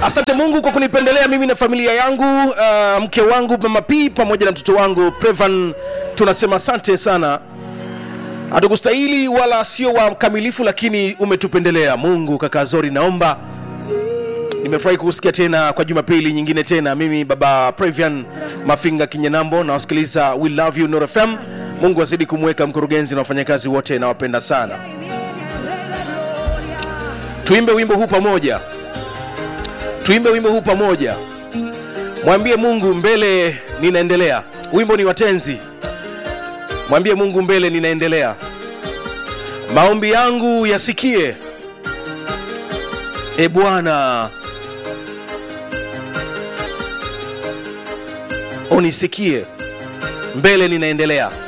asante mungu kwa kunipendelea mimi na familia yangu uh, mke wangu mama p pamoja na mtoto wangu prevan tunasema asante sana hatukustahili wala sio wakamilifu lakini umetupendelea mungu kaka zori naomba nimefurahi kukusikia tena kwa jumapili nyingine tena mimi baba previan mafinga kinyenambo nawasikiliza we love you Nuru fm mungu azidi kumweka mkurugenzi na wafanyakazi wote nawapenda sana tuimbe wimbo huu pamoja tuimbe wimbo huu pamoja mwambie mungu mbele ninaendelea wimbo ni watenzi mwambie mungu mbele ninaendelea maombi yangu yasikie e bwana unisikie mbele ninaendelea